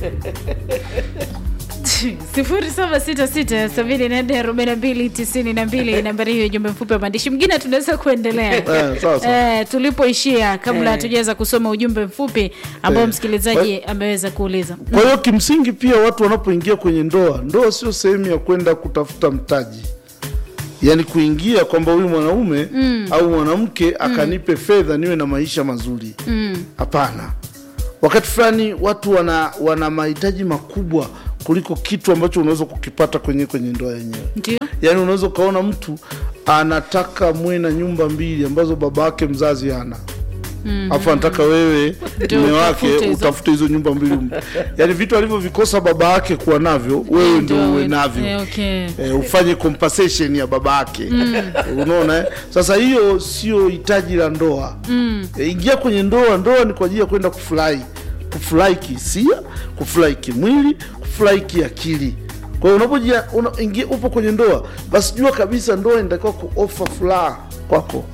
sifuri saba sita sita sabini na nne arobaini na mbili tisini na mbili nambari hiyo jumbe mfupi wa maandishi mwingine tunaweza kuendelea Eh, sawa, sawa. eh, tulipoishia kabla hatujaweza kusoma ujumbe mfupi ambao Eh, msikilizaji ameweza kuuliza Kwa hiyo kimsingi pia watu wanapoingia kwenye ndoa, ndoa sio sehemu ya kwenda kutafuta mtaji, yaani kuingia kwamba huyu mwanaume au mwanamke akanipe fedha niwe na maisha mazuri. Hapana. Wakati fulani watu wana, wana mahitaji makubwa kuliko kitu ambacho unaweza kukipata kwenye kwenye ndoa yenyewe. ndio Yaani unaweza ukaona mtu anataka mwe na nyumba mbili ambazo baba yake mzazi hana alafu anataka wewe Ndio mume wake utafute hizo. utafute hizo nyumba mbili yaani vitu alivyovikosa baba yake kuwa navyo wewe ndio uwe we- navyo eh, okay. eh, ufanye compensation ya baba yake unaona eh? sasa hiyo sio hitaji la ndoa eh, ingia kwenye ndoa ndoa ni kwa ajili ya kwenda kufurahi kufurahi kihisia kufurahi kimwili kufurahi kiakili kwa hiyo unapojia una, ingia upo kwenye ndoa basi jua kabisa ndoa inatakiwa kuofa furaha kwako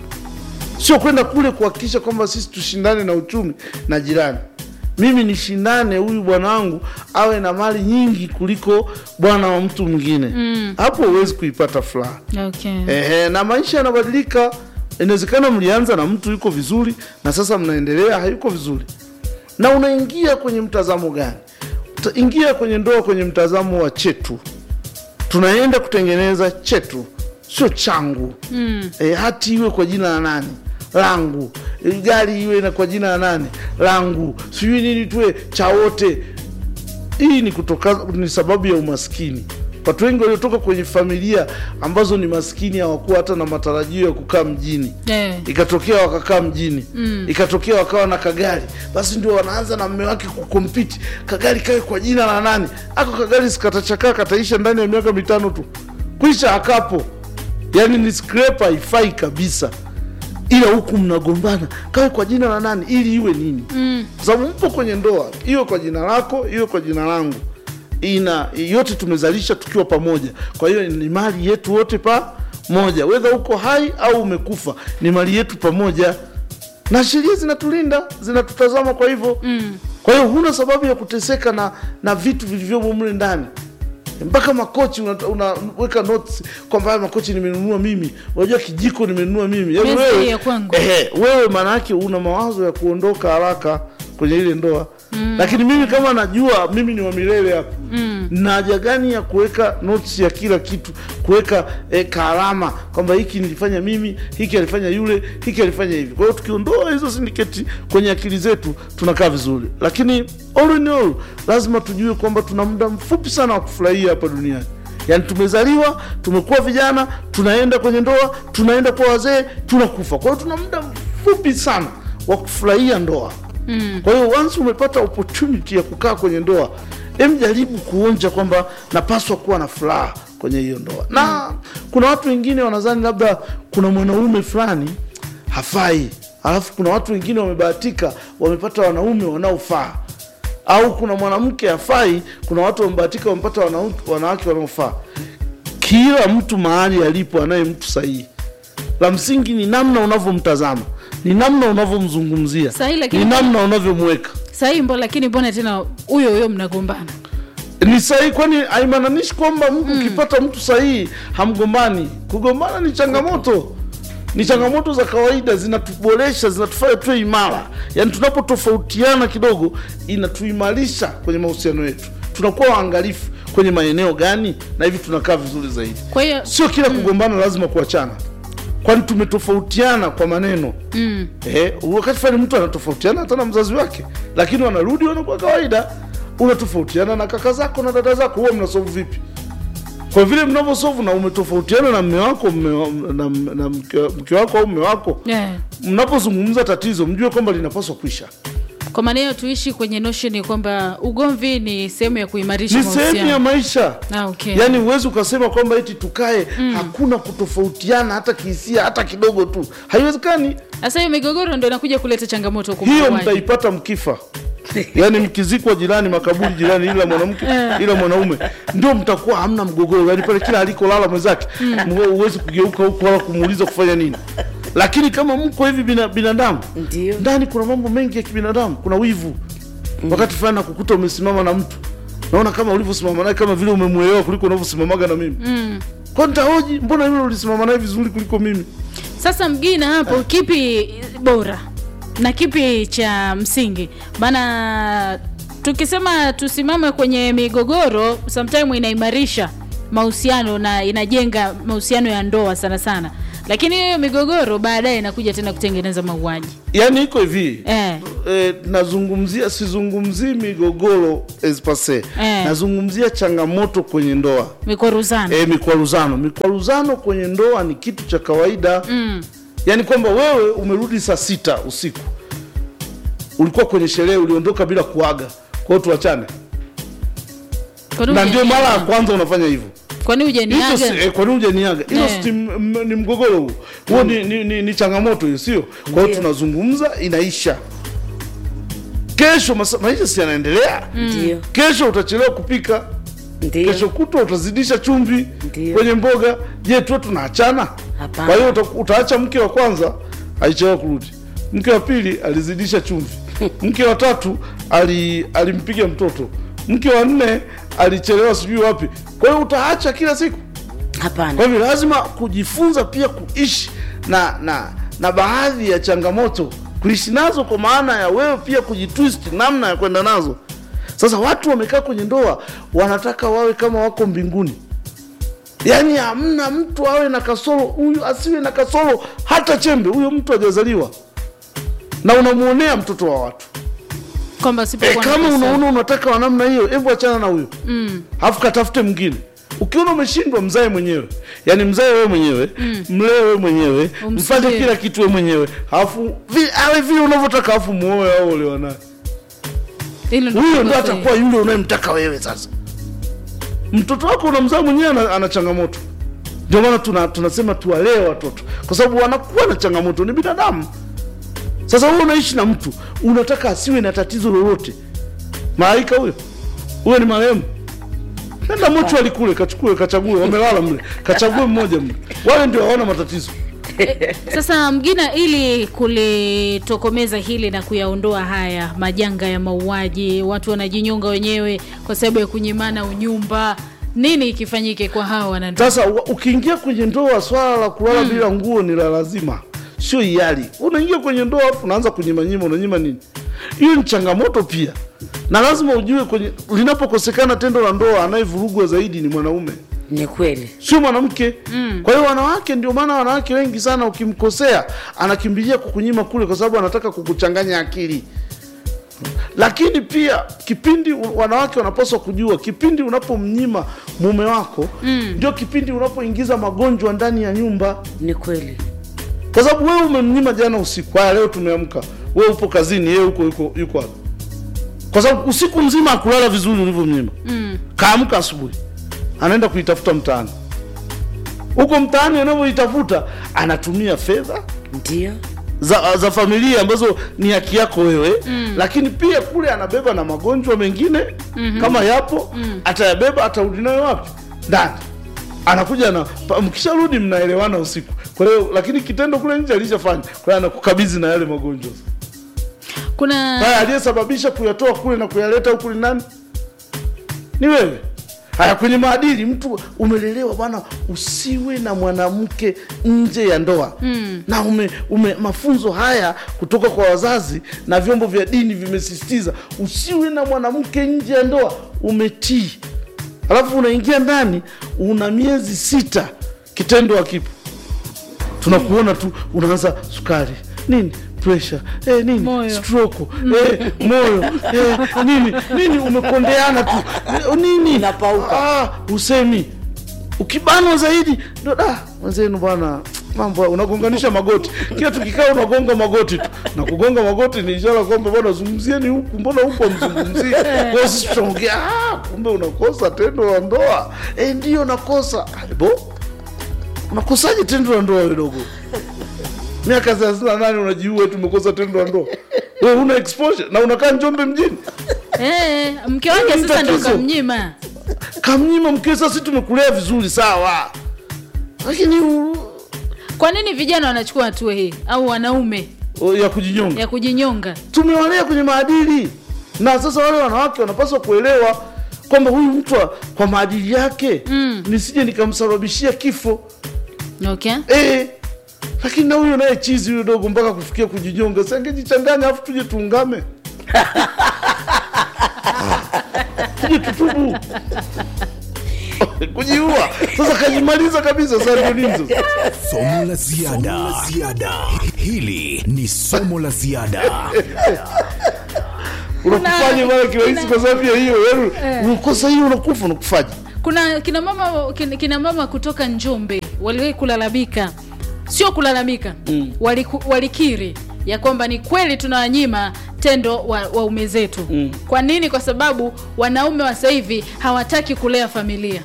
sio kwenda kule kuhakikisha kwamba sisi tushindane na uchumi na jirani mimi nishindane huyu bwana wangu awe na mali nyingi kuliko bwana wa mtu mwingine hapo huwezi kuipata furaha okay. Ehe, na maisha yanabadilika inawezekana mlianza na mtu yuko vizuri na sasa mnaendelea hayuko vizuri na unaingia kwenye mtazamo gani Uta- ingia kwenye ndoa kwenye mtazamo wa chetu tunaenda kutengeneza chetu sio changu mm. e, hati iwe kwa jina la nani langu e, gari iwe na kwa jina la nani langu sijui nini tuwe cha wote hii ni kutoka ni sababu ya umaskini watu wengi waliotoka kwenye familia ambazo ni maskini hawakuwa hata na matarajio ya kukaa mjini Eh. ikatokea wakakaa mjini mm. ikatokea wakawa na kagari basi ndio wanaanza na mme wake kukompiti kagari kawe kwa jina la nani ako kagari sikatachakaa kataisha ndani ya miaka mitano tu kwisha akapo yaani ni scraper haifai kabisa ila huku mnagombana kawe kwa jina la nani ili iwe nini mm. sababu mpo kwenye ndoa iwe kwa jina lako iwe kwa jina langu ina yote tumezalisha tukiwa pamoja kwa hiyo ni mali yetu wote pamoja wedha uko hai au umekufa ni mali yetu pamoja na sheria zinatulinda zinatutazama kwa hivyo mm. kwa hiyo huna sababu ya kuteseka na na vitu vilivyomo mle ndani mpaka makochi unaweka una, unaweka notes kwamba haya makochi nimenunua mimi unajua kijiko nimenunua mimi Yaani Meza wewe- hii ya kwangu. ehe, wewe maana yake una mawazo ya kuondoka haraka kwenye ile ndoa mm. lakini mimi kama najua mimi ni wa milele hapa mm. na haja gani ya kuweka notes ya kila kitu kuweka eh, kaalama kwamba hiki nilifanya mimi hiki alifanya yule hiki alifanya hivi kwa hiyo tukiondoa hizo sindiketi kwenye akili zetu tunakaa vizuri lakini all in all lazima tujue kwamba tuna muda mfupi sana wa kufurahia hapa duniani yaani tumezaliwa tumekuwa vijana tunaenda kwenye ndoa tunaenda kwa wazee tunakufa kwa hiyo tuna muda mfupi sana wa kufurahia ndoa mm. kwa hiyo once umepata opportunity ya kukaa kwenye ndoa em jaribu kuonja kwamba napaswa kuwa na furaha kwenye hiyo ndoa na kuna watu wengine wanadhani labda kuna mwanaume fulani hafai alafu kuna watu wengine wamebahatika wamepata wanaume wanaofaa au kuna mwanamke hafai kuna watu wamebahatika wamepata wanau- wanawake wanaofaa kila mtu mahali alipo anaye mtu sahihi la msingi ni namna unavyomtazama ni namna unavyomzungumzia Sahihi, lakini- ni namna unavyomweka sahii mbo lakini mbona tena huyo huyo mnagombana ni sahihi kwani haimaanishi kwamba mtu ukipata mtu sahihi hamgombani kugombana ni changamoto ni changamoto za kawaida zinatuboresha zinatufanya tuwe imara yaani tunapotofautiana kidogo inatuimarisha kwenye mahusiano yetu tunakuwa waangalifu kwenye maeneo gani na hivi tunakaa vizuri zaidi kwa hiyo sio kila kugombana lazima kuachana kwani tumetofautiana kwa maneno mm. eh, wakati fulani mtu anatofautiana hata na mzazi wake lakini wanarudi wanakuwa kawaida unatofautiana na kaka zako na dada zako huwa mnasovu vipi kwa vile mnavyosovu na umetofautiana na mme wako mme, wa- na, na mke, mke wako au mme wako yeah. mnapozungumza tatizo mjue kwamba linapaswa kuisha kwa maana hiyo tuishi kwenye notion kwamba ugomvi ni sehemu ya kuimarisha ni sehemu ya mahusiano maisha Ah, okay. yaani huwezi ukasema kwamba eti tukae hakuna kutofautiana hata kihisia hata kidogo tu haiwezekani sasa hiyo migogoro ndo inakuja kuleta changamoto huko hiyo mauaji. mtaipata mkifa yaani mkizikwa jirani makaburi jirani ila mwanamke ila mwanaume ndio mtakuwa hamna mgogoro yaani pale kila alikolala mwenzake mwe- huwezi kugeuka huko wala kumuuliza kufanya nini lakini kama mko hivi bina, binadamu Ndio. ndani kuna mambo mengi ya kibinadamu kuna wivu wakati fulani nakukuta umesimama na mtu naona kama ulivyosimama naye kama vile umemwelewa kuliko unavyosimamaga na mimi mm. kwa nitahoji mbona yule ulisimama naye vizuri kuliko mimi Sasa mgina hapo, kipi bora na kipi cha msingi? Maana tukisema tusimame kwenye migogoro, sometime inaimarisha mahusiano na inajenga mahusiano ya ndoa sana sana, lakini hiyo migogoro baadaye inakuja tena kutengeneza mauaji yaani iko hivi eh. eh, nazungumzia sizungumzii migogoro espase Eh. nazungumzia changamoto kwenye ndoa Mikwaruzano e, mikwaruzano mikwaruzano kwenye ndoa ni kitu cha kawaida mm. yaani kwamba wewe umerudi saa sita usiku ulikuwa kwenye sherehe uliondoka bila kuaga kwa hiyo tuachane Kwani na ndio hujaniaga? mara ya kwanza unafanya hivyo Kwani hicho hujaniaga? si- eh, kwa nini hujaniaga hilo Eh. si m- m- ni mgogoro huo huo ni, ni, ni, ni changamoto hiyo sio kwa hiyo tunazungumza inaisha kesho masa- maisha si yanaendelea ndio kesho utachelewa kupika ndio kesho kutwa utazidisha chumvi Ndio. kwenye mboga je tu tunaachana Hapana. kwa hiyo uta, utaacha mke wa kwanza alichelewa kurudi mke wa pili alizidisha chumvi mke wa tatu ali, alimpiga mtoto mke wa nne alichelewa sijui wapi kwa hiyo utaacha kila siku kwa hapana hivyo lazima kujifunza pia kuishi na na na baadhi ya changamoto kuishi nazo kwa maana ya wewe pia kujitwist namna ya kwenda nazo sasa watu wamekaa kwenye ndoa wanataka wawe kama wako mbinguni yaani hamna mtu awe na kasoro huyu asiwe na kasoro hata chembe huyo mtu hajazaliwa na unamwonea mtoto wa watu Kwamba e, sipokuwa na kama pesa. unaona unataka wa namna hiyo hebu achana na huyo mm. alafu katafute mwingine ukiona umeshindwa mzae mwenyewe yaani mzae wewe mwenyewe mm. mlee wewe mwenyewe Umsubiri. mfanye kila kitu wewe mwenyewe alafu vi- awe vile unavyotaka alafu muoe au olewa naye Hilo ndio huyo ndo sahihi. atakuwa yule unayemtaka wewe sasa mtoto wako unamzaa mwenyewe ana, ana changamoto ndio maana tuna, tunasema tuwalee watoto kwa sababu wanakuwa na changamoto ni binadamu sasa wewe unaishi na mtu unataka asiwe na tatizo lolote malaika huyo huyo ni marehemu nenda mochwali kule kachukue kachague wamelala mle kachague mmoja mle wale ndio hawana matatizo Sasa Mgina, ili kulitokomeza hili na kuyaondoa haya majanga ya mauaji, watu wanajinyonga wenyewe kwa sababu ya kunyimana unyumba, nini ikifanyike kwa hawa wanandoa? Sasa wa- ukiingia kwenye ndoa, swala la kulala bila nguo ni la lazima, sio hiari. Unaingia kwenye ndoa hapo unaanza kunyimanyima, unanyima nini? Hiyo ni changamoto pia, na lazima ujue kwenye linapokosekana tendo la ndoa, anayevurugwa zaidi ni mwanaume, ni kweli sio mwanamke. Kwa hiyo wanawake, ndio maana wanawake wengi sana, ukimkosea anakimbilia kukunyima kule, kwa sababu anataka kukuchanganya akili lakini pia kipindi u- wanawake wanapaswa kujua kipindi unapomnyima mume wako ndio kipindi unapoingiza magonjwa ndani ya nyumba ni kweli kwa sababu wewe umemnyima jana usiku haya leo tumeamka wewe upo kazini yeye huko yuko yuko wapi kwa sababu usiku mzima akulala vizuri ulivyomnyima Mm. kaamka asubuhi anaenda kuitafuta mtaani huko mtaani anavyoitafuta anatumia fedha ndio za, za familia ambazo ni haki yako wewe mm. lakini pia kule anabeba na magonjwa mengine mm-hmm. kama yapo mm. atayabeba atarudi nayo wapi ndani anakuja na pa- mkisharudi mnaelewana usiku kwa hiyo lakini kitendo kule nje alishafanya kwa hiyo anakukabidhi na yale magonjwa Kuna haya aliyesababisha kuyatoa kule na kuyaleta huku ni nani ni wewe haya kwenye maadili mtu umelelewa bwana usiwe na mwanamke nje ya ndoa mm. na ume, ume mafunzo haya kutoka kwa wazazi na vyombo vya dini vimesisitiza usiwe na mwanamke nje ya ndoa umetii alafu unaingia ndani una miezi sita kitendo hakipo tunakuona tu unaanza sukari nini pressure eh, nini Moyo. stroke eh, moyo eh, nini nini umekondeana tu eh, nini Unapauka. ah, usemi ukibanwa zaidi ndo da wenzenu bwana mambo unagonganisha magoti kila tukikaa unagonga magoti tu na kugonga magoti ni ishara kwamba bwana zungumzieni huku mbona huku amzungumzie kwao sisi tunaongea ah, kumbe unakosa tendo la ndoa eh, ndio nakosa Ah, bo unakosaje tendo la ndoa wewe dogo miaka thelathini na nane unajiua eti umekosa tendo la ndoa wewe una exposure na unakaa njombe mjini eh, mke wake Ni sasa ndo tatizo. kamnyima. kamnyima mkeo sasa sisi tumekulea vizuri sawa lakini u- Kwa nini vijana wanachukua hatua hii au wanaume o, ya kujinyonga ya kujinyonga? tumewalea kwenye maadili na sasa wale wanawake wanapaswa kuelewa kwamba huyu mtu wa- kwa maadili yake mm. nisije nikamsababishia kifo okay eh, lakini na huyo naye chizi huyo dogo mpaka kufikia kujinyonga sangejichanganya afu tuje tuungame tuje tutubu kujiua sasa kajimaliza kabisa sasa ndio nini sasa Somo la ziada. ziada. Hili ni somo la ziada. unakufanya mara kirahisi kwa sababu ya hiyo yaani unakosa hiyo unakufa unakufaje kuna kina mama kina, kina mama kutoka njombe waliwahi kulalamika sio kulalamika mm. waliku, walikiri ya kwamba ni kweli tunawanyima tendo wa- waume zetu mm. kwa nini kwa sababu wanaume wa sasa hivi hawataki kulea familia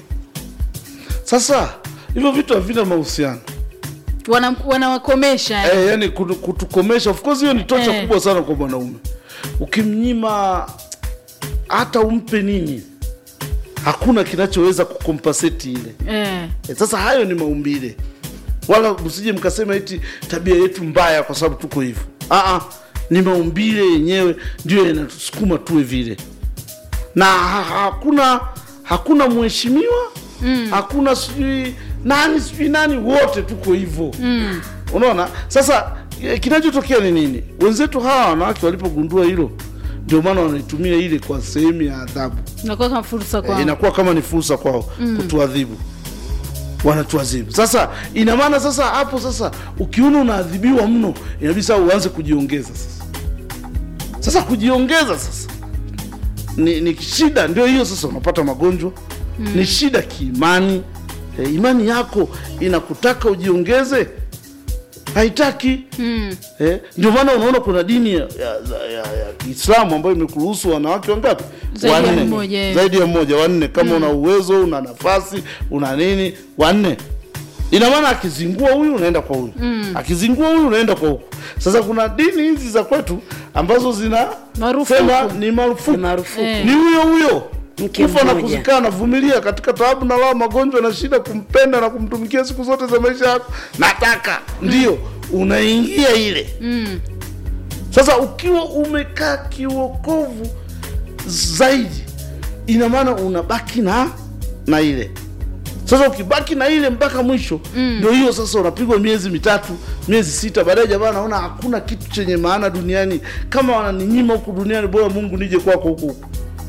sasa hivyo vitu havina mahusiano Wana- wanawakomesha eh, yani kutu- kutukomesha of course hiyo ni tocha Eh. kubwa sana kwa mwanaume ukimnyima hata umpe nini hakuna kinachoweza kukompaseti ile eh. e, sasa hayo ni maumbile wala msije mkasema eti tabia yetu mbaya kwa sababu tuko hivyo Aa, ni maumbile yenyewe ndio yanatusukuma tuwe vile na ha, hakuna hakuna mheshimiwa mm. hakuna sijui nani sijui nani wote tuko hivyo mm. unaona sasa eh, kinachotokea ni nini wenzetu hawa wanawake walipogundua hilo ndio maana wanaitumia ile kwa sehemu ya adhabu nakuwa kama fursa Eh, kwao inakuwa kama ni fursa kwao mm. kutuadhibu wanatuadhibu sasa ina maana sasa hapo sasa ukiona unaadhibiwa mno inabidi sasa uanze kujiongeza sasa sasa kujiongeza sasa ni, ni shida ndio hiyo sasa unapata magonjwa mm. ni shida kiimani e, imani yako inakutaka ujiongeze haitaki mm. eh, ndio maana unaona kuna dini ya, ya, ya, ya kiislamu ambayo imekuruhusu wanawake wangapi Zaidi ya mmoja, eh. zaidi ya mmoja wanne kama una uwezo una nafasi una nini wanne ina maana akizingua huyu unaenda kwa huyu mm. akizingua huyu unaenda kwa huku sasa kuna dini hizi za kwetu ambazo zina Marufuku. sema ni marufuku Ni marufuku. Eh. ni huyo huyo Mke kufa na mmoja. kuzikana navumilia katika taabu na lao magonjwa na shida kumpenda na kumtumikia siku zote za maisha yako nataka ndio unaingia ile mm. sasa ukiwa umekaa kiuokovu zaidi ina maana unabaki na na ile sasa ukibaki na ile mpaka mwisho ndio hiyo sasa unapigwa miezi mitatu miezi sita baadaye jamaa naona hakuna kitu chenye maana duniani kama wananinyima huku duniani bora mungu nije kwako huku huku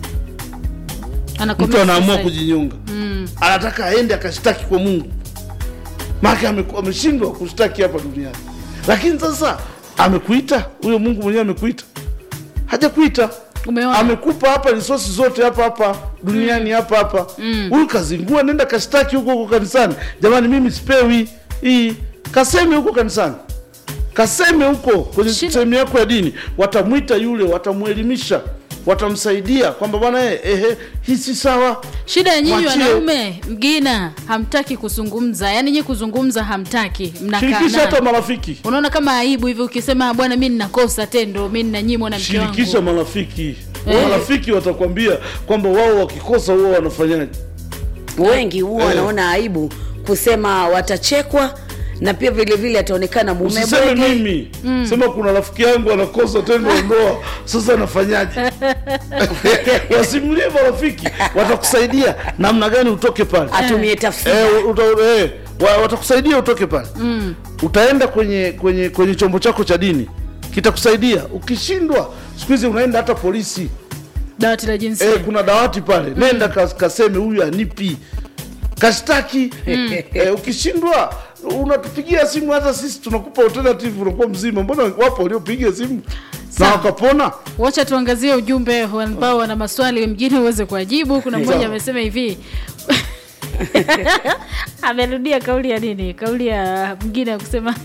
mtu Anakomesha anaamua sasa. kujinyonga mm. anataka aende akashtaki kwa mungu maake ameku- ameshindwa kushtaki hapa duniani lakini sasa amekuita huyo mungu mwenyewe amekuita hajakuita Umeona? amekupa hapa risosi zote hapa hapa duniani hapa hapa huyu kazingua nenda kashtaki huko huko kanisani jamani mimi sipewi hii kaseme huko kanisani kaseme huko kwenye Shida- sehemu yako ya dini watamwita yule watamwelimisha watamsaidia kwamba bwana eh, ehe hii si sawa shida ya nyinyi Mwachie. wanaume mgina hamtaki kuzungumza yaani nyinyi kuzungumza hamtaki mnakaa shirikisha hata naye. marafiki unaona kama aibu hivi ukisema bwana mi ninakosa tendo mi ninanyimwa na mke shirikisha wangu marafiki Eh. marafiki watakwambia kwamba wao wakikosa huwa wanafanyaje wengi huwa Eh. wanaona aibu kusema watachekwa na pia vile vile ataonekana mume usiseme bwege mimi sema kuna rafiki yangu anakosa tendo la ndoa sasa anafanyaje wasimulie marafiki watakusaidia namna gani utoke pale atumie tafsiri Eh, uta, eh, wa- watakusaidia utoke pale mm. utaenda kwenye kwenye kwenye chombo chako cha dini kitakusaidia ukishindwa siku hizi unaenda hata polisi dawati la jinsia eh, kuna dawati pale nenda kas, kaseme huyu anipi kashtaki eh, ukishindwa unatupigia simu hata sisi tunakupa alternative unakuwa mzima mbona wapo waliopiga simu na Sawa. wakapona wacha tuangazie ujumbe ambao wana maswali mjini uweze kuwajibu kuna mmoja Sawa. amesema hivi amerudia kauli ya nini kauli ya mwingine ya kusema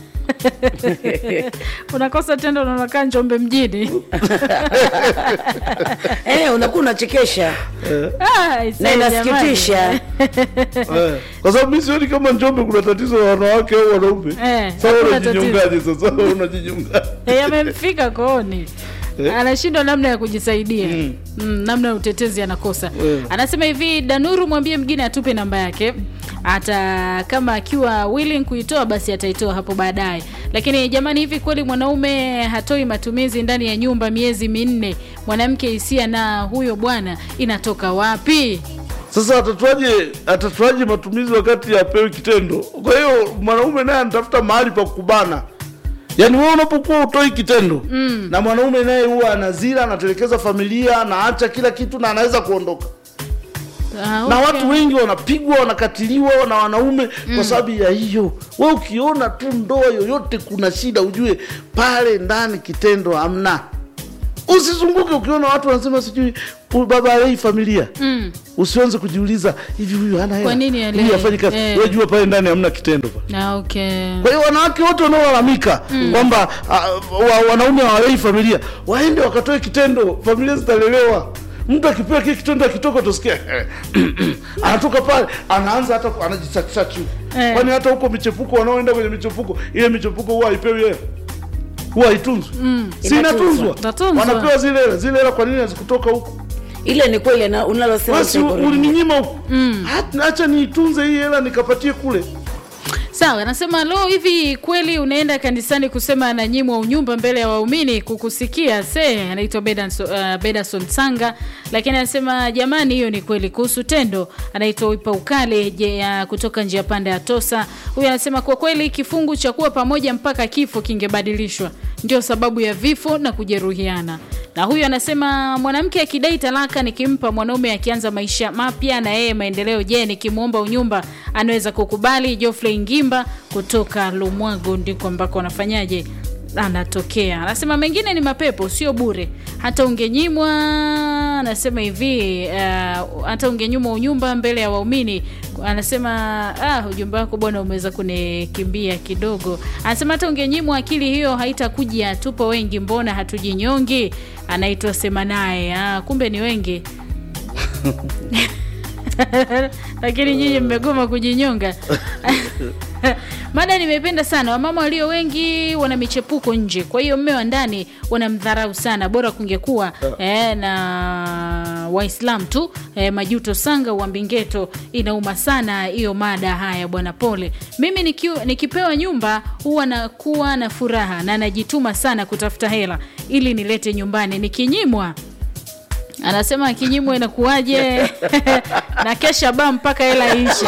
unakosa tendo na unakaa njombe mjini eh, unakuwa unachekesha Ah, isee, na inasikitisha jamani. eh, kwa sababu mi sioni kama njombe kuna tatizo la wanawake au wanaume Eh, sasa hakuna unajinyongaje sasa unajinyonga Eh, amemfika kooni Eh. anashindwa namna ya kujisaidia mm. namna ya utetezi anakosa Eh. anasema hivi danuru mwambie mgine atupe namba yake hata kama akiwa willing kuitoa basi ataitoa hapo baadaye lakini jamani hivi kweli mwanaume hatoi matumizi ndani ya nyumba miezi minne mwanamke hisia na huyo bwana inatoka wapi Sasa atatuaje atatuaje matumizi wakati apewi kitendo? Kwa hiyo mwanaume naye anatafuta mahali pa kubana. Yaani wewe unapokuwa utoi kitendo mm. na mwanaume naye huwa anazila, anatelekeza familia, anaacha kila kitu na anaweza kuondoka. Ah, Na okay. watu wengi wanapigwa, wanakatiliwa na wanaume kwa sababu ya hiyo. Wewe ukiona tu ndoa yoyote kuna shida, ujue pale ndani kitendo hamna. Usizunguke ukiona watu wanasema sijui huyu baba alei familia Mm. usianze kujiuliza hivi huyu hana hela Kwa nini alei? huyu hafanyi kazi Eh. wewe jua pale ndani hamna kitendo pale Ah, okay. kwa hiyo wanawake wote wanaolalamika kwamba ah, wa, wanaume hawalei familia waende wakatoe kitendo familia zitalelewa mtu akipewa kile kitendo akitoka utasikia eh, anatoka pale anaanza hata ku- anajisachisachi Eh. kwani hata huko michepuko wanaoenda kwenye michepuko ile michepuko huwa haipewi hela huwa haitunzwi si inatunzwa Inatunzwa. wanapewa zile hela zile hela kwa nini hazikutoka huko ile ni kweli na- unalosema basi sio kweli. ulininyima huko Hat- acha niitunze hii hela nikapatie kule sawa anasema lo hivi kweli unaenda kanisani kusema ananyimwa unyumba mbele ya waumini kukusikia se anaitwa bedason, uh, bedason sanga lakini anasema jamani hiyo ni kweli kuhusu tendo anaitwa wipa ukale je, uh, kutoka njia panda ya tosa huyu anasema kwa kweli kifungu cha kuwa pamoja mpaka kifo kingebadilishwa ndio sababu ya vifo na kujeruhiana na huyu anasema mwanamke akidai talaka nikimpa mwanaume akianza maisha mapya na yeye maendeleo je nikimwomba unyumba anaweza kukubali jofrey ngimba kutoka lumwago ndiko ambako anafanyaje anatokea anasema mengine ni mapepo sio bure hata ungenyimwa anasema hivi uh, hata ungenyimwa unyumba mbele ya waumini anasema ah, ujumbe wako bwana umeweza kunikimbia kidogo anasema hata ungenyimwa akili hiyo haitakuja tupo wengi mbona hatujinyongi anaitwa sema naye ah, kumbe ni wengi lakini nyinyi mmegoma kujinyonga mada nimependa sana wamama walio wengi wana michepuko nje kwa hiyo mme wa ndani wanamdharau sana bora kungekuwa eh, na waislam tu eh, majuto sanga uambingeto inauma sana hiyo mada haya bwana pole mimi nikiu, nikipewa nyumba huwa nakuwa na furaha na najituma sana kutafuta hela ili nilete nyumbani nikinyimwa anasema akinyimwa inakuwaje na kesha baa mpaka hela iishe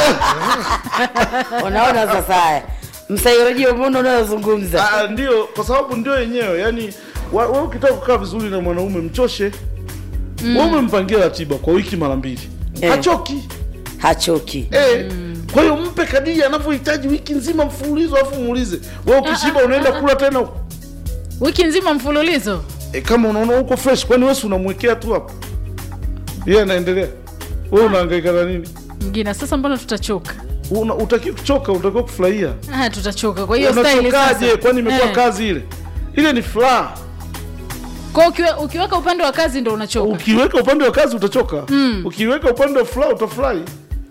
unaona sasa haya msaikolojia umeona unayozungumza Ah, ndio kwa sababu ndio yenyewe yani wa- wewe ukitaka kukaa vizuri na mwanaume mchoshe mm. wewe umempangia ratiba kwa wiki mara mbili Eh. hachoki hachoki eh. kwa hiyo mpe kadiri anavyohitaji wiki nzima mfululizo alafu muulize wewe ukishiba unaenda kula tena huko wiki nzima mfululizo e, kama unaona huko fresh kwani wewe si unamwekea tu hapo yeye anaendelea wewe unahangaika na nini mgina sasa mbona tutachoka Una- utaki kuchoka unatakiwa kufurahia ah, tutachoka kwa hiyo staili unachokaje sasa kwani imekuwa Eh. kazi ile ile ni furaha kwa ukiwe, ukiweka upande wa kazi ndo unachoka ukiweka upande wa kazi utachoka mm. ukiweka upande wa furaha utafurahi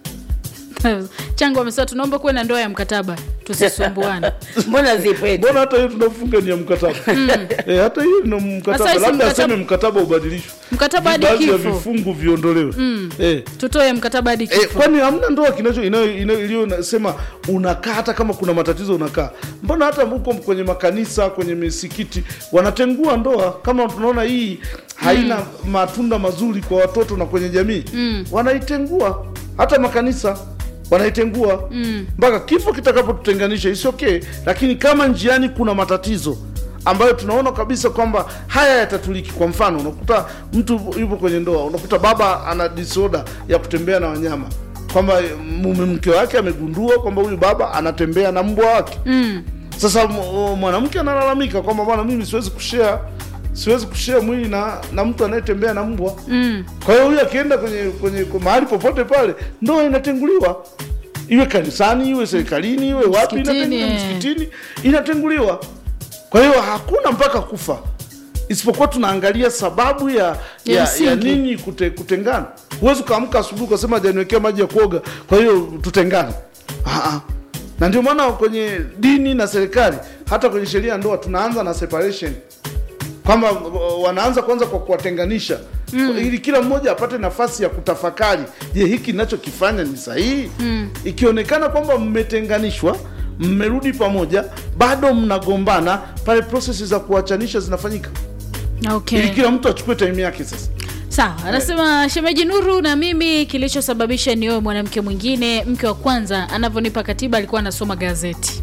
changu amesema tunaomba kuwe na ndoa ya mkataba tusisumbuane mbona zipeti mbona hata hiyo tunafunga ni ya mkataba e, hata hiyo na mkataba Sasa hisi labda mkataba- aseme mkataba ubadilishwe mkataba hadi baadhi ya kifo vifungu viondolewe mm. e. tutoe mkataba hadi E, kifo kwani hamna ndoa kinacho inayo- inayo- iliyosema unakaa hata kama kuna matatizo unakaa mbona hata huko kwenye makanisa kwenye misikiti wanatengua ndoa kama tunaona hii haina matunda mazuri kwa watoto na kwenye jamii mm. wanaitengua hata makanisa wanaitengua mpaka kifo kitakapotutenganisha isi okay lakini kama njiani kuna matatizo ambayo tunaona kabisa kwamba haya yatatuliki kwa mfano unakuta mtu yupo kwenye ndoa unakuta baba ana disorder ya kutembea na wanyama kwamba mume mke wake amegundua kwamba huyu baba anatembea na mbwa wake mm. sasa m- mwanamke analalamika kwamba bwana mimi siwezi kushare siwezi kushare mwili na na mtu anayetembea na mbwa Mm. kwa hiyo huyu akienda kwenye kwenye kwa mahali popote pale ndoa inatenguliwa iwe kanisani iwe serikalini iwe wapi Msikitini, inatenguliwa eh. msikitini inatenguliwa kwa hiyo hakuna mpaka kufa isipokuwa tunaangalia sababu ya Ya ya, msingi. ya nini kute, kutengana huwezi ukaamka asubuhi ukasema hajaniwekea maji ya kuoga kwa hiyo tutengane Ah, ah. na ndio maana kwenye dini na serikali hata kwenye sheria ya ndoa tunaanza na separation kwamba uh, wanaanza kwanza kwa kuwatenganisha mm. ili kila mmoja apate nafasi ya kutafakari je hiki ninachokifanya ni sahihi mm. ikionekana kwamba mmetenganishwa mmerudi pamoja bado mnagombana pale prosesi za kuachanisha zinafanyika okay. ili kila mtu achukue time yake sasa sawa anasema shemeji nuru na mimi kilichosababisha nioe mwanamke mwingine mke wa kwanza anavyonipa katiba alikuwa anasoma gazeti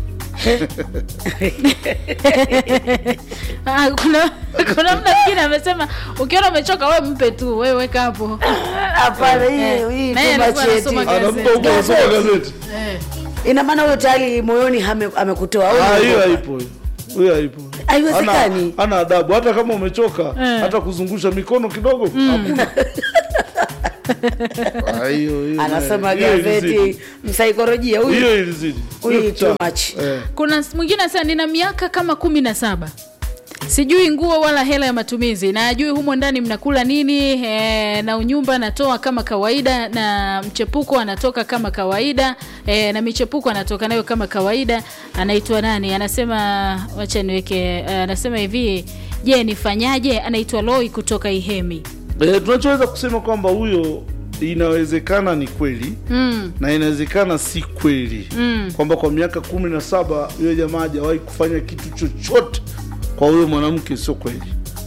Ah, kuna kuna mda mwingine amesema ukiona umechoka we mpe tu we weka hapo hapana Eh, hii hii naye too alikuwa much anasoma eti. gazeti. anampa huko anasoma gazeti Eh. ina maana huyo tayari moyoni hame- amekutoa au Ah, ni- hiyo haipo hiyo. hiyo haipo Haiwezekani. Hana- hana adabu hata kama umechoka Eh. hata kuzungusha mikono kidogo hakuna Ah, hiyo- hiyo- anasoma hiyo ilizidi. gazeti msaikolojia huyu hiyo ilizidi Huyu Hiyo too cha- much. eh. kuna mwingine anasema nina miaka kama kumi na saba sijui nguo wala hela ya matumizi na ajui humo ndani mnakula nini e, na unyumba anatoa kama kawaida na mchepuko anatoka kama kawaida e, na michepuko anatoka nayo kama kawaida anaitwa nani anasema wacha niweke uh, anasema hivi je nifanyaje anaitwa loi kutoka ihemi Eh, tunachoweza kusema kwamba huyo inawezekana ni kweli mm, na inawezekana si kweli Mm. kwamba kwa miaka kumi na saba huyo jamaa hajawahi kufanya kitu chochote kwa huyo mwanamke sio kweli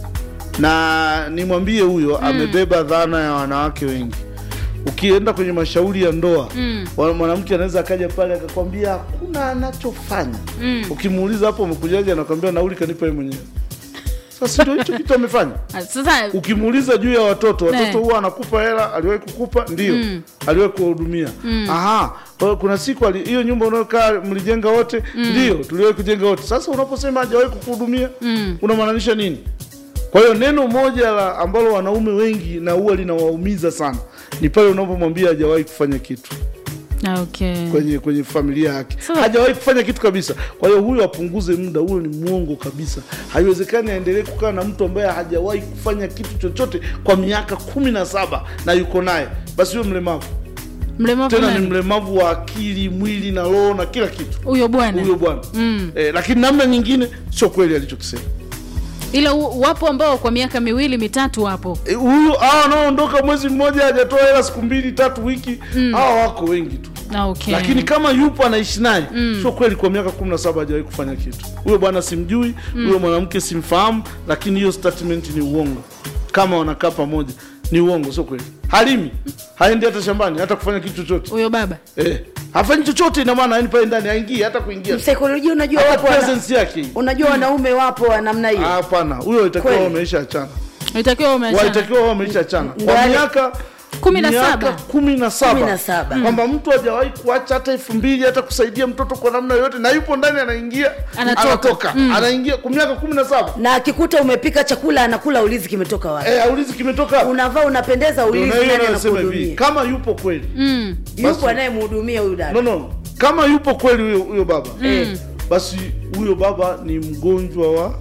na nimwambie huyo amebeba dhana ya wanawake wengi ukienda kwenye mashauri ya ndoa Mm. wa- mwanamke anaweza akaja pale akakwambia hakuna anachofanya Mm. ukimuuliza hapo umekujaje anakwambia nauli kanipa yeye mwenyewe sasa ndio hicho kitu amefanya Ah, sasa ukimuuliza juu ya watoto watoto Ne. huwa anakupa hela aliwahi kukupa ndio Mm. aliwahi kuwahudumia aha kwa hiyo kuna siku ali- hiyo nyumba unayokaa mlijenga wote ndio tuliwahi kujenga wote sasa unaposema hajawahi kukuhudumia Mm. unamaanisha nini kwa hiyo neno moja la ambalo wanaume wengi na huwa linawaumiza sana ni pale unapomwambia hajawahi kufanya kitu Ah, okay. kwenye kwenye familia yake Sasa- hajawahi kufanya kitu kabisa kwa hiyo huyo apunguze muda huyo ni mwongo kabisa haiwezekani aendelee kukaa na mtu ambaye hajawahi kufanya kitu chochote kwa miaka kumi na saba na yuko naye basi huyo mlemavu mlemavu tena ni nani? mlemavu wa akili mwili na roho na kila kitu huyo bwana huyo bwana Mm. eh, lakini namna nyingine sio kweli alichokisema ila u- wapo ambao kwa miaka miwili mitatu wapo Eh, huyu hawa wanaoondoka mwezi mmoja hajatoa hela siku mbili tatu wiki hawa wako wengi tu Ah, okay. lakini kama yupo anaishi naye sio kweli kwa miaka kumi na saba hajawahi kufanya kitu huyo bwana simjui huyo mwanamke simfahamu lakini hiyo statement ni uongo kama wanakaa pamoja ni uongo sio kweli halimi haendi hata shambani hata kufanya kitu chochote huyo baba eh, hafanyi chochote ina maana yani pale ndani aingie hata kuingia msaikolojia unajua hata wapo wana, presence yake hii. unajua wanaume wapo wa namna hiyo Ah, hapana huyo itakiwa Kweli. wameisha achana itakiwa umeachana walitakiwa wao wameisha achana Ndio kwa wale- miaka Kumi na miaka saba. kumi na Kumi na saba saba. kwamba mtu hajawahi kuacha hata elfu mbili hata kusaidia mtoto kwa namna yoyote na yupo ndani anaingia Anatoka. anatoka anaingia kwa miaka kumi na saba na akikuta umepika chakula anakula ulizi kimetoka wapi Eh, aulizi kimetoka wapi? unavaa unapendeza Ndio ulizi na hiyo nani anayosema hivi anakuhudumia kama yupo kweli mm. yupo Basi- anayemhudumia huyu dada no, no. kama yupo kweli huyo huyo baba Eh. basi huyo baba ni mgonjwa wa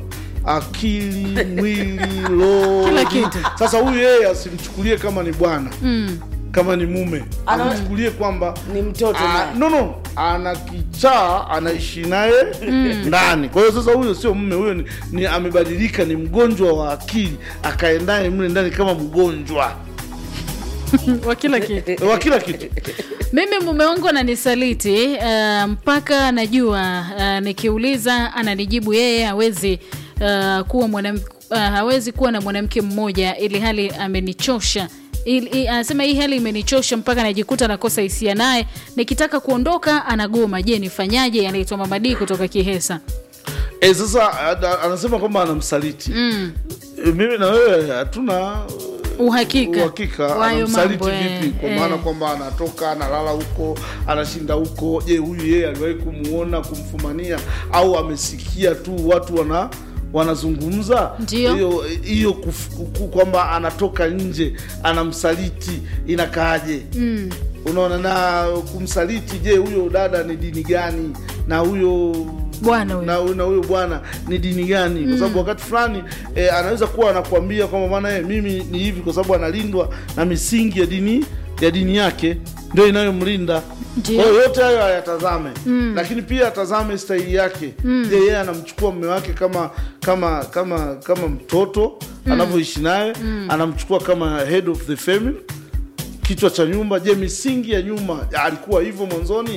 akili mwili roho Kila kitu. sasa huyu yeye asimchukulie kama ni bwana Mm. kama ni mume Ana- amchukulie kwamba ni mtoto Ah, naye. no no ana kichaa anaishi naye ndani kwa hiyo sasa huyo sio mume huyo ni, ni amebadilika ni mgonjwa wa akili akae naye mle ndani kama mgonjwa wa kila kitu wa kila kitu mimi mume wangu ananisaliti uh, mpaka najua uh, nikiuliza ananijibu yeye hawezi uh, kuwa mwanam, uh, hawezi kuwa na mwanamke mmoja ili hali amenichosha Il- i- anasema hii hali imenichosha mpaka najikuta nakosa hisia naye nikitaka kuondoka anagoma je nifanyaje anaitwa mamadii kutoka kihesa e, sasa ana- anasema kwamba anamsaliti mm. e, mimi na wewe hatuna uhakika uhakika wa hayo anamsaliti mambo, eh, vipi kwa eh. maana kwamba anatoka analala huko anashinda huko je huyu yeye aliwahi kumuona kumfumania au amesikia tu watu wana wanazungumza Ndio. hiyo hiyo kuf- ku- kwamba anatoka nje anamsaliti inakaaje mm. unaona na kumsaliti je huyo dada ni dini gani na huyo Bwana huyo. na, na huyo bwana ni dini gani kwa sababu wakati fulani eh, anaweza kuwa anakuambia kwamba bwana eh, mimi ni hivi kwa sababu analindwa na misingi ya dini ya dini yake ndio inayomlinda Ndio. kwa hiyo yote hayo ayatazame lakini pia atazame stahili yake je yeye anamchukua mume wake kama kama kama kama mtoto anavyoishi naye anamchukua kama head of the family kichwa cha nyumba je misingi ya nyuma alikuwa hivyo mwanzoni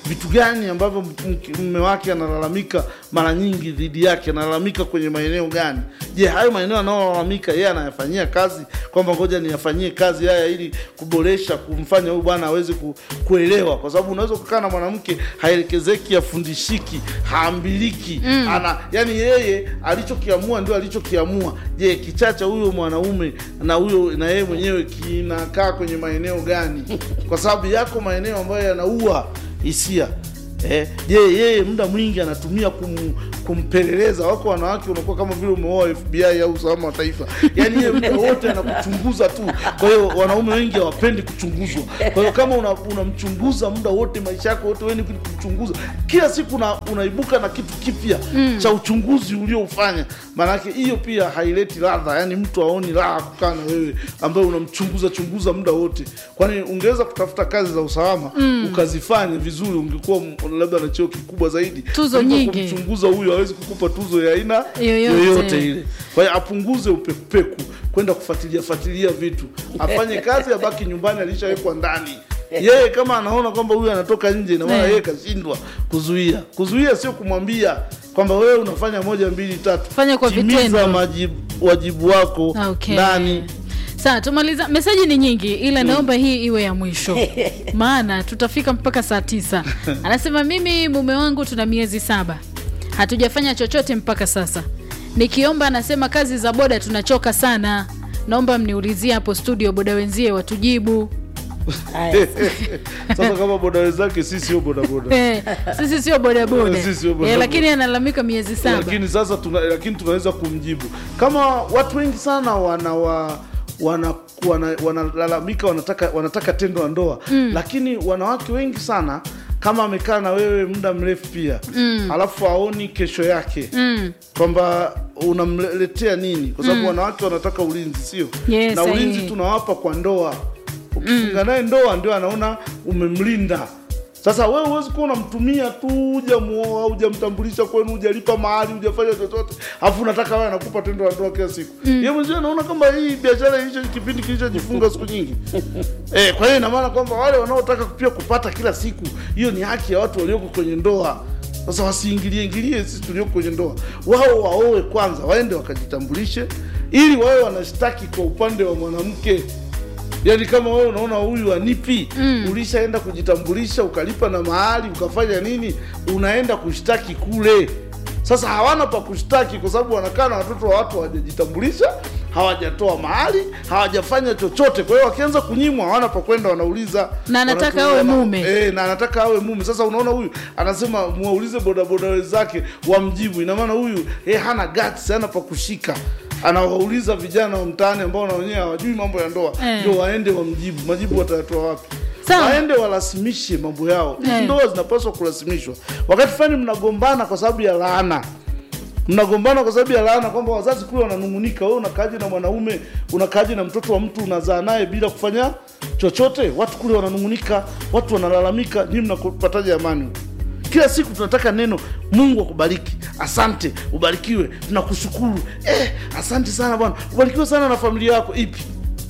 vitu gani ambavyo mke- mume wake analalamika mara nyingi dhidi yake analalamika kwenye maeneo gani je hayo maeneo anayolalamika yeye anayafanyia kazi kwamba ngoja niyafanyie kazi haya ili kuboresha kumfanya huyu bwana aweze ku, kuelewa kwa sababu unaweza kukaa na mwanamke haelekezeki afundishiki haambiliki mm. ana yani yeye alichokiamua ndio alichokiamua je kichacha huyo mwanaume na huyo na yeye mwenyewe kinakaa kwenye maeneo gani kwa sababu yako maeneo ambayo yanaua hisia Eh, je yeye muda mwingi anatumia kum, kumpeleleza wako wanawake unakuwa kama vile umeoa fbi au usalama wa taifa yaani yeye muda wote anakuchunguza tu kwa hiyo wanaume wengi hawapendi kuchunguzwa kwa hiyo kama una- unamchunguza muda wote maisha yako wote weni kumchunguza kila siku una, unaibuka na kitu kipya mm. cha uchunguzi ulioufanya maanake hiyo pia haileti ladha yani mtu aoni raha kukaa na wewe ambaye unamchunguza chunguza muda wote kwani ungeweza kutafuta kazi za usalama mm. ukazifanya vizuri ungekuwa m- labda na cheo kikubwa zaidi Tuzo Kuliko nyingi. kumchunguza huyu hawezi kukupa tuzo ya aina Yoyote. yoyote ile kwa hiyo apunguze upekupeku kwenda kufuatilia fuatilia vitu afanye kazi abaki nyumbani alishawekwa ndani yeye kama anaona kwamba huyu anatoka nje na maana Eh. yeye kashindwa kuzuia kuzuia sio kumwambia kwamba wewe unafanya moja mbili tatu Fanya kwa Timiza vitendo. majibu, wajibu wako Okay. ndani Sawa, tumaliza. Meseji ni nyingi, ila naomba hii iwe ya mwisho, maana tutafika mpaka saa tisa. Anasema mimi mume wangu tuna miezi saba, hatujafanya chochote mpaka sasa. Nikiomba anasema kazi za boda tunachoka sana, naomba mniulizie hapo studio boda wenzie watujibu. Haya. sasa kama boda wenzake sisi sio bodaboda Eh, sisi sio bodaboda Sisi sio eh, bodaboda. lakini analalamika miezi saba. lakini sasa tuna, lakini tunaweza kumjibu kama watu wengi sana wanawa wana wana- wanalalamika wanataka wanataka tendo la ndoa mm. lakini wanawake wengi sana kama amekaa na wewe muda mrefu pia mm. alafu aoni kesho yake Mm. kwamba unamletea nini kwa sababu wanawake wanataka ulinzi sio Yes, na ulinzi sahihi. tunawapa kwa ndoa ukifunga naye ndoa ndio anaona umemlinda sasa wewe huwezi kuwa unamtumia tu hujamuoa hujamtambulisha kwenu hujalipa mahali hujafanya chochote alafu unataka wewe anakupa tendo la ndoa kila siku mm. yeye mwenyewe anaona kama hii biashara hicho kipindi kilichojifunga siku nyingi eh, kwa hiyo ina maana kwamba wale wanaotaka pia kupata kila siku hiyo ni haki ya watu walioko kwenye ndoa sasa wasiingilie ingilie sisi tulioko kwenye ndoa wao waoe kwanza waende wakajitambulishe ili wawe wanashtaki kwa upande wa mwanamke yaani kama wewe unaona huyu anipi mm. ulishaenda kujitambulisha ukalipa na mahali ukafanya nini unaenda kushtaki kule sasa hawana pa kushtaki kwa sababu wanakaa na watoto wa watu hawajajitambulisha hawajatoa mahali hawajafanya chochote kwa hiyo wakianza kunyimwa hawana pa kwenda wanauliza Na anataka wanatu- awe wana- mume. Eh, na anataka awe mume sasa unaona huyu anasema mwaulize bodaboda wenzake wamjibu ina maana huyu eh, hana guts hana pa kushika anawauliza vijana wa mtaani ambao na wenyewe hawajui mambo ya ndoa Eh. ndio waende wamjibu majibu watayatoa wapi Sawa. waende warasimishe mambo yao hizi Eh. ndoa zinapaswa kurasimishwa wakati fulani mnagombana kwa sababu ya laana mnagombana kwa sababu ya laana kwamba wazazi kule wananung'unika wewe unakaaje na mwanaume unakaaje na mtoto wa mtu unazaa naye bila kufanya chochote watu kule wananung'unika watu wanalalamika nyinyi mnapataje amani kila siku tunataka neno mungu akubariki asante ubarikiwe tunakushukuru eh, asante sana bwana ubarikiwe sana na familia yako ipi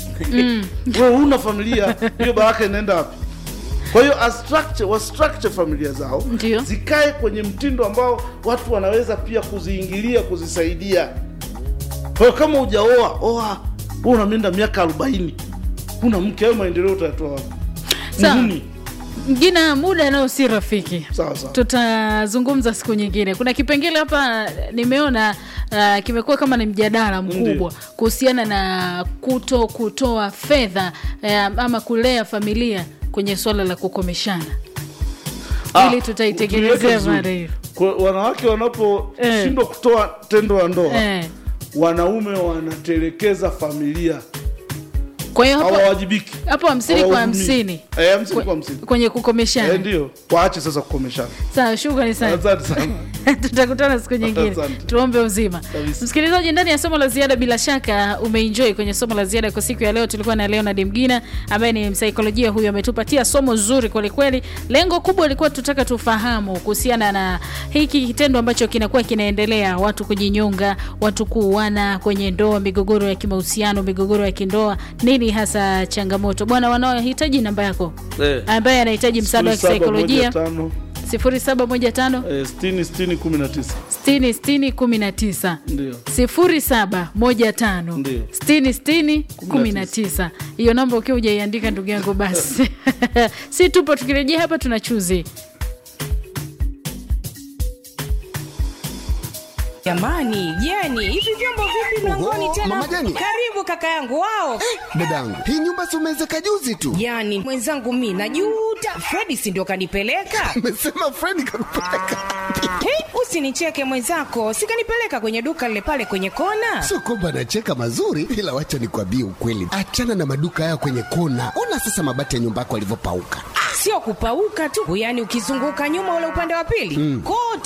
wewe huna familia hiyo baraka inaenda wapi kwa hiyo astructure, wastructure familia zao Ndio. zikae kwenye mtindo ambao watu wanaweza pia kuziingilia kuzisaidia kwa hiyo kama hujaoa oa wewe unamenda miaka arobaini huna mke hayo maendeleo utayatoa wapi Sawa. Muhuni. Mgina, muda nao si rafiki. sawa sawa tutazungumza siku nyingine. Kuna kipengele hapa nimeona uh, kimekuwa kama ni mjadala mkubwa Ndiyo. kuhusiana na kuto kutoa fedha uh, ama kulea familia kwenye swala la kukomeshana. Ah, Ili tutaitengenezea tuliweke vizuri. mara hiyo. Kwa wanawake wanaposhindwa kutoa tendo la ndoa Eh. wanaume wanatelekeza familia Kwa hiyo hapo hawawajibiki hapo hamsini kwa Hawahudumii. hamsini Eh, hamsini kwa hamsini kwenye kukomeshana. Eh, ndio waache sasa kukomeshana Sawa, shukrani sana. asante sana tutakutana siku nyingine Asante. tuombe uzima Kabisa. msikilizaji ndani ya somo la ziada bila shaka umeenjoy kwenye somo la ziada kwa siku ya leo tulikuwa na leonard mgina ambaye ni msaikolojia huyu ametupatia somo zuri kwelikweli lengo kubwa ilikuwa tutaka tufahamu kuhusiana na hiki kitendo ambacho kinakuwa kinaendelea watu kujinyonga watu kuuana kwenye ndoa migogoro ya kimahusiano migogoro ya kindoa nini hasa changamoto bwana wanaohitaji namba yako Eh. ambaye anahitaji msaada wa Sifuri saba moja kisaikolojia tano 0715 eh, 60 60 19 60 60 19 ndio 0715 Ndio. 60 60 19 hiyo namba ukiwa hujaiandika ndugu yangu basi si tupo tukirejea hapa tuna chuzi Jamani, Jeni, hivi vyombo vipi mlangoni Oho, tena? Mama Jeni. Karibu kaka yangu wao. dadangu hii nyumba si umeezeka juzi tu Jani, mwenzangu mi najuta. Fredi si ndio kanipeleka? amesema fredi kakupeleka Hey, usinicheke mwenzako, sikanipeleka kwenye duka lile pale kwenye kona. sio kwamba anacheka mazuri ila wacha nikwambie ukweli achana na maduka haya kwenye kona ona sasa mabati ya nyumba yako alivyopauka Sio kupauka tu, yaani ukizunguka nyuma ule upande wa pili kote